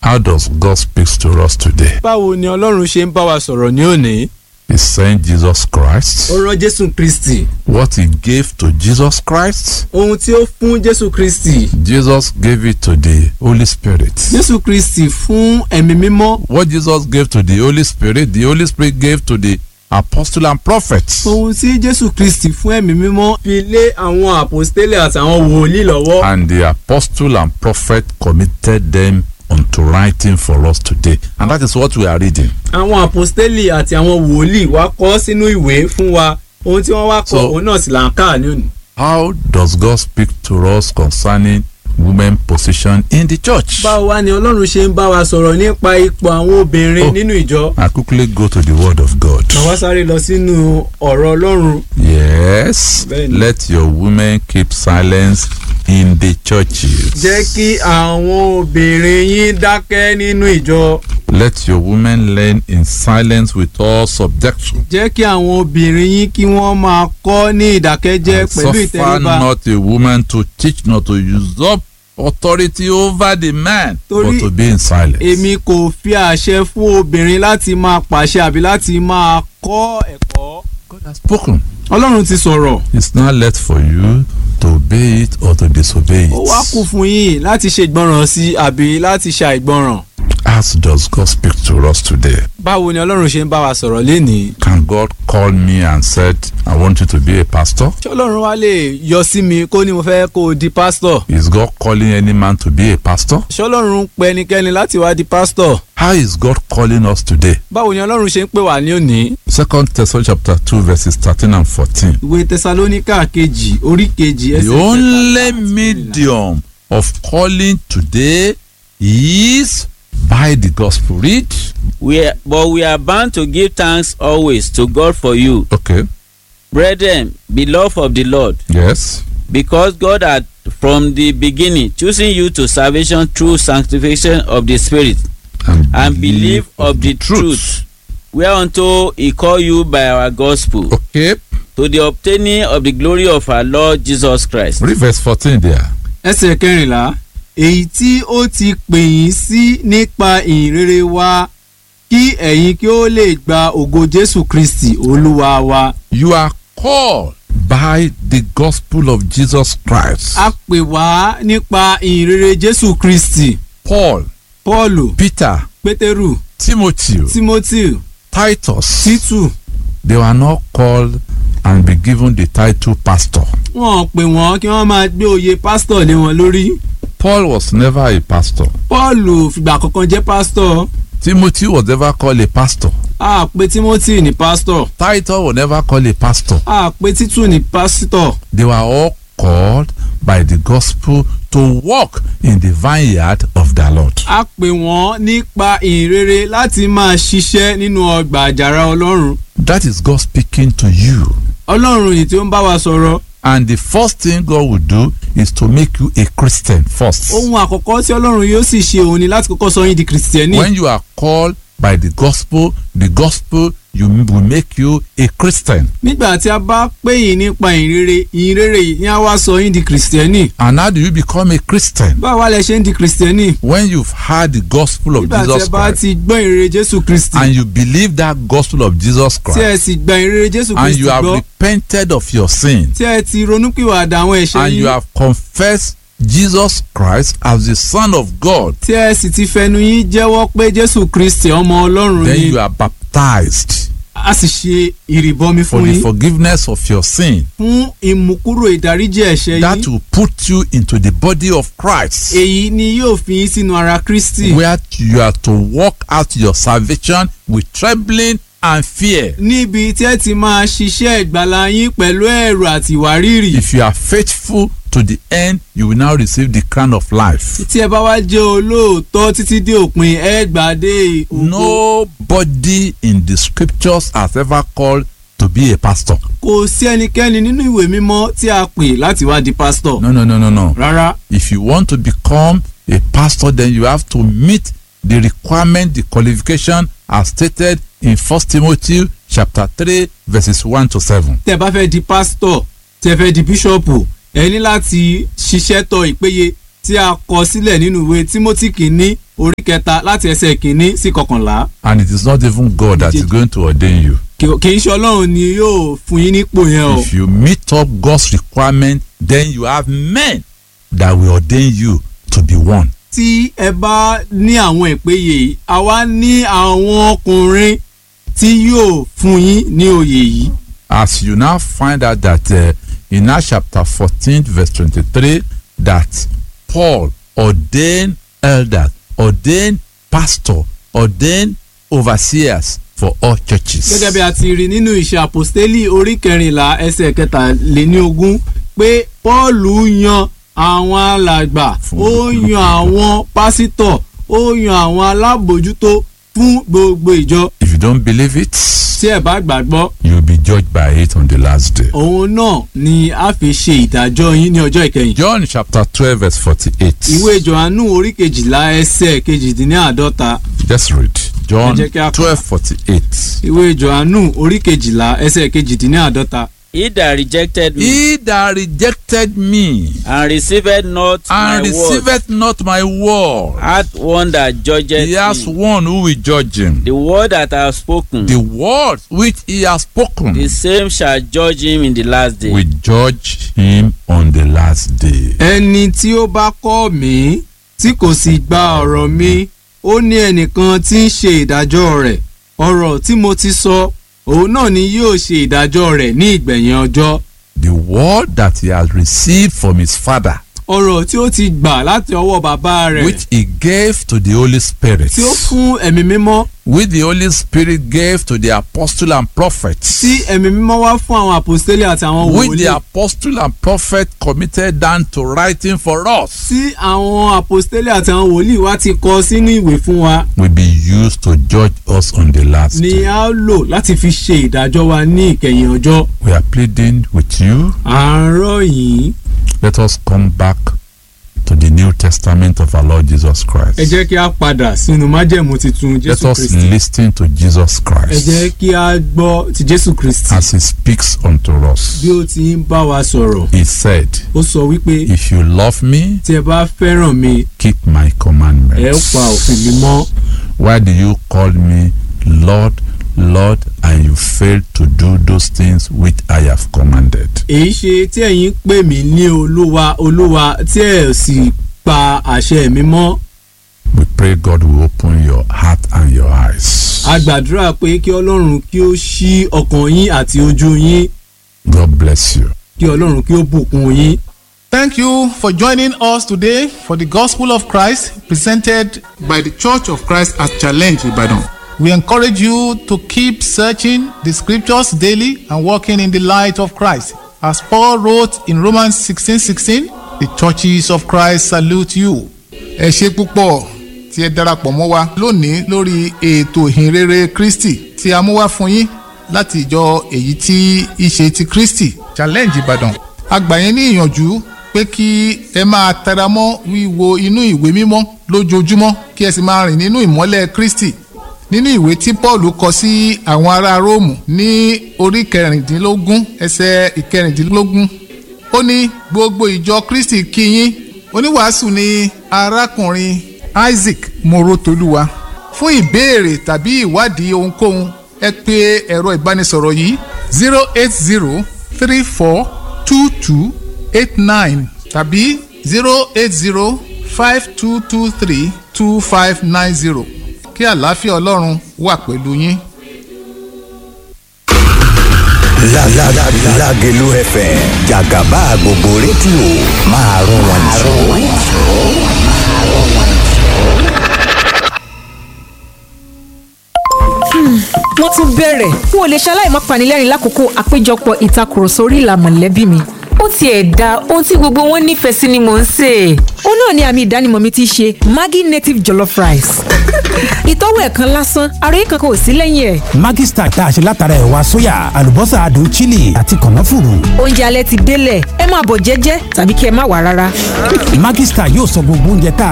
How does God speak to us today? báwo ni ọlọ́run ṣe ń bá wa sọ̀rọ̀ ní òní. He sent Jesus Christ. ó rán jésù kristi What he gave to Jesus Christ, ohun tí ó fún jésù kristi Jesus gave it to the Holy Spirit. jésù kristi fún ẹ̀mí mímọ́ What Jesus gave to the Holy Spirit, the Holy Spirit gave to the apostle and prophets. ohun tí jésù kristi fún ẹ̀mí mímọ́ fi lé àwọn àpòstélẹ̀ àtàwọn wòlíì lọ́wọ́ And the apostle and prophet committed them unto writing for us today. And that is what we are reading. àwọn àpòstélì àti àwọn wòlíì wá kọ sínú ìwé fún wa ohun tí wọ́n wá kọ So- òun náà sì là ń kà ní òní. How does God speak to us concerning women position in the church? báwo wá ni ọlọ́run ṣe ń bá wa sọ̀rọ̀ nípa ipò àwọn obìnrin Oh. nínú ìjọ. I quickly go to the word of God. màá wá sáré lọ sínú ọ̀rọ̀ ọlọ́run. Yes. Bẹ́ẹ̀ni. Let your women keep silence in the churches. jẹ́ kí àwọn obìnrin yín dákẹ́ nínú ìjọ. Let your women learn in silence with all subjection. jẹ́ kí àwọn obìnrin yín kí wọ́n máa kọ́ ní ìdákẹ́jẹ́ And pẹ̀lú suffer ìtẹríba. not a woman to teach nor to usurp authority over the man, Torí but to be in silence. èmi kò fi àṣẹ fún obìnrin láti máa pàṣẹ àbí láti máa kọ́ ẹ̀kọ́. God has spoken. ọlọ́run ti sọ̀rọ̀. It's not left for you to obey it or to disobey ó wá kù it. fún yín láti ṣe ìgbọràn sí àbí láti ṣe àìgbọràn. As does God speak to us today. báwo ni ọlọ́run ṣe ń bá wa sọ̀rọ̀ lénìí. Can God call me and said, I want you to be a pastor? ṣé ọlọ́run wá lè yọ sí mi kó ní mo fẹ́ kó o di pásítọ̀. Is God calling any man to be a pastor? ṣé ọlọ́run ń pe ẹnikẹ́ni láti wá di pásítọ̀. How is God calling us today? báwo ni ọlọ́run ṣe ń pè wá ní òní. Second Thessalonians chapter 2 verses 13 and 14. ìwé tẹsalóníkà kejì orí kejì The ẹsẹ̀ only kẹtàlá àti kẹrìnlá. medium of calling today is by the gospel. Read. We are, but we are bound to give thanks always to God for you, Okay. brethren, beloved of the Lord, Yes. because God had from the beginning chosen you to salvation through sanctification of the Spirit and believe of the truth, whereunto He called you by our gospel, Okay. to the obtaining of the glory of our Lord Jesus Christ. Read verse 14 there. ẹsẹ̀ kẹrìnlá èyí tí ó ti pè yín sí nípa ìhìnrere wa kí ẹ̀yin kí ó lè gba ògo jésù kristi olúwa wa. You are called by the gospel of Jesus Christ. a pè wá nípa ìhìnrere jésù kristi Paul, paulu Peter, pétérù Timothy, timothy Titus, títù they were not called and be given the title pastor. wọn pè wọ́n kí wọ́n máa gbé oyè pásítọ̀ lé wọn lórí. Paul was never a pastor. paulu fìgbà kankan jẹ́ pásítọ̀ Timothy was never called a pastor. a pè timothy ní pásítọ̀ Titus was never called a pastor. a pè títù ní pásítọ̀. They were all called by the gospel to walk in the vineyard of the Lord. a pè wọ́n nípa ìrere láti máa ṣiṣẹ́ nínú ọgbà àjàrà ọlọ́run. That is God speaking to you. ọlọ́run yìí tí ó ń bá wa sọ̀rọ̀. And the first thing God will do is to make you a Christian first. ohun àkọ́kọ́ tí ọlọ́run yóò sì ṣe òun ni láti kọ́kọ́ sọ yín di kìrìsìtẹ́nì. When you are called by the gospel, the gospel you will make you a Christian. nígbà tí a bá pè yín nípa ìrere ìrere yìí ni a wá sọ yín di kìrìsìtẹ́nì. And how do you become a Christian? báwo wá lẹ ṣe ń di kìrìsìtẹ́nì. When you've heard the gospel of nígbà tí ẹ Jesus bá Christ ti gbọ́ ìrere jésù kristi. and you believe that gospel of Jesus tí ẹ Christ sì gba ìrere jésù and kristi you have gbọ́. repented of your sin tí ẹ ti ronúpìwàdà àwọn ẹ̀ṣẹ̀ and you yín. have confessed Jesus Christ as the Son of God, tí ẹ sì ti fẹnu yín jẹ́wọ́ pé jésù kristi ọmọ ọlọ́run then ni. you are baptized a sì ṣe ìrìbọmi for fún the yín. forgiveness of your sin. fún ìmúkúrò ìdáríjì ẹ̀ṣẹ̀ That yín will put you into the body of Christ. èyí ni yóò fi yín sínú ara kristi where you are to work out your salvation with trembling and fear. níbi tí ẹ ti máa ṣiṣẹ́ ìgbàlà yín pẹ̀lú ẹ̀rù àti ìwárìrì If you are faithful to the end, you will now receive the crown of life. tí ẹ bá wá jẹ́ olóòótọ́ títí dé òpin ẹ gbàdé ògo Nobody in the scriptures has ever called to be a pastor. kò sí ẹnikẹ́ni nínú ìwé mímọ́ tí a pè láti wá di pásítọ̀ No, no, no, no, no. rárá If you want to become a pastor, then you have to meet the requirement, the qualification as stated in First Timothy chapter three, verses one to seven. tẹ́ bá fẹ́ di pásítọ̀ tẹ́ fẹ́ di bíṣọ̀pù ẹ ní láti ṣiṣẹ́ tọ ìpéye tí a kọ sílẹ̀ nínú ìwé timothy kìíní orí kẹta láti ẹsẹ̀ kìíní sí kọkànlá And it is not even God that is going to ordain you. kì kì í ṣe ọlọ́run ni yóò fún yín nípò yẹn o If you meet up God's requirement, then you have men that will ordain you to be one. tí ẹ bá ní àwọn ìpéye yìí àwa ní àwọn ọkùnrin tí yóò fún yín ní oyè yìí As you now find out that uh, in Acts chapter 14, verse 23, that Paul ordained elders, ordained pastor, ordained overseers for all churches. gẹ́gẹ́ bí a ti rí nínú ìṣe àpòstélì orí kẹrìnlá ẹsẹ̀ kẹtàléníogún pé pọ́ọ̀lù yan àwọn alàgbà Fún ó olúkúlùkù yan àwọn pásítọ̀ ó yan àwọn alábòjútó fún gbogbo ìjọ If you don't believe it, tí ẹ bá gbàgbọ́ you'll be judged by it on the last day. òun náà ni a fi ṣe ìdájọ́ yín ní ọjọ́ ìkẹyìn. John chapter 12, verse 48. ìwé johannu orí kejìlá ẹsẹ̀ kejìdínláàdọ́ta Just read. John Ẹ jẹ́ kí a kà. 12, 48. ìwé johannu orí kejìlá ẹsẹ̀ kejìdínláàdọ́ta. He that rejected me He that rejected me and received not and my word receiveth not my word, hath one that judgeth he has me. one who will judge him. The word that I have spoken, The word which he has spoken the same shall judge him in the last day. will judge him on the last day. ẹni tí ó bá kọ́ mí tí kò sì gba ọ̀rọ̀ mi ó ní ẹnìkan tí ń ṣe ìdájọ́ rẹ̀ ọ̀rọ̀ tí mo ti sọ òun náà ni yóò ṣe ìdájọ́ rẹ̀ ní ìgbẹ̀yìn ọjọ́ The word that he has received from his father, ọ̀rọ̀ tí ó ti gbà láti ọwọ́ bàbá rẹ̀ which he gave to the Holy Spirit, tí ó fún ẹ̀mí mímọ́ which the Holy Spirit gave to the apostle and prophets, tí ẹ̀mí mímọ́ wá fún àwọn àpòstélé àti àwọn which wòlíì the apostle and prophet committed down to writing for us, tí àwọn àpòstélé àti àwọn wòlíì wá ti kọ sínú ìwé fún wa will be used to judge us on the last ni day. a ó lò láti fi ṣe ìdájọ́ wa ní ìkẹyìn ọjọ́ We are pleading with you. àárọ̀ yìí Let us come back to the New Testament of our Lord Jesus Christ. ẹ jẹ́ kí a padà sínú májẹ̀mú titun Let jésù us kristi listen to Jesus ẹ Christ jẹ́ kí a gbọ́ ti jésù kristi as he speaks unto us. bí ó ti ń bá wa sọ̀rọ̀ He said, ó sọ wípé If you love me, tí ẹ bá fẹ́ràn mi keep my ẹ ó commandments. pa òfin mi mọ́ Why do you call me Lord, Lord, and you fail to do those things which I have commanded? èyí ṣe tí ẹ̀yin pè mí ní olúwa olúwa tí ẹ sì pa àṣẹ mi mọ́ We pray God will open your heart and your eyes. a gbàdúrà pé kí ọlọ́run kí ó ṣí ọkàn yín àti ojú yín God bless you. kí ọlọ́run kí ó bùkún yín. Thank you for joining us today for the Gospel of Christ presented by the Church of Christ at Challenge Ibadan. We encourage you to keep searching the scriptures daily and walking in the light of Christ. As Paul wrote in Romans 16:16, the churches of Christ salute you. Ẹ ṣe púpọ̀ tí ẹ darapọ̀ mọ́ wa lónìí lórí ètò ìhìnrere Kristi tí a mú wá fún yín láti ìjọ èyí tí í ṣe ti Kristi Challenge Ìbàdàn. A gbà yín ní ìyànjú pé kí ẹ máa tẹra mọ́ wíwo inú ìwé mímọ́ lójoojúmọ́ kí ẹ sì máa rìn nínú ìmọ́lẹ̀ Kristi nínú ìwé tí Paul kọ sí àwọn ará Róòmù ní orí kẹrìndínlógún ẹsẹ̀ ìkẹrìndínlógún ó ní gbogbo ìjọ Kristi kí yín oníwàásù ni arákùnrin Isaac Morotoluwa fún ìbéèrè tàbí ìwádìí ohunkóhun ẹ pè ẹ̀rọ ìbánisọ̀rọ̀ yìí zero eight zero three four two two eight nine tàbí zero eight zero five two two three two five nine zero kí àlàáfíà ọlọ́run wà pẹ̀lú yín. Lágẹ̀lú FM jàgàbá gbogbo rédíò máa rún wọn jù. wọ́n tún bẹ̀rẹ̀ n ò lè ṣaláì má panilẹ́rìn lákòókò àpéjọpọ̀ ìtakùrọ̀sọ orí ìlà mọ̀lẹ́bí mi ó tiẹ̀ da ohun tí gbogbo wọn nífẹ̀ẹ́ sí ni mò ń sè é. ó náà ni àmì ìdánimọ̀ mi ti ṣe Maggi native jollof rice. ìtọ́wò ẹ̀ kan lásán ara yìí kankan ò sí lẹ́yìn ẹ̀. Maggi Star tá a ṣe látara ẹ̀wà sóyà àlùbọ́sà adùn chili àti kànáfùrù. oúnjẹ alẹ́ ti délẹ̀ ẹ máa bọ̀ jẹ́jẹ́ tàbí kí ẹ má wà rárá. Maggi Star yóò sọ gbogbo oúnjẹ tá a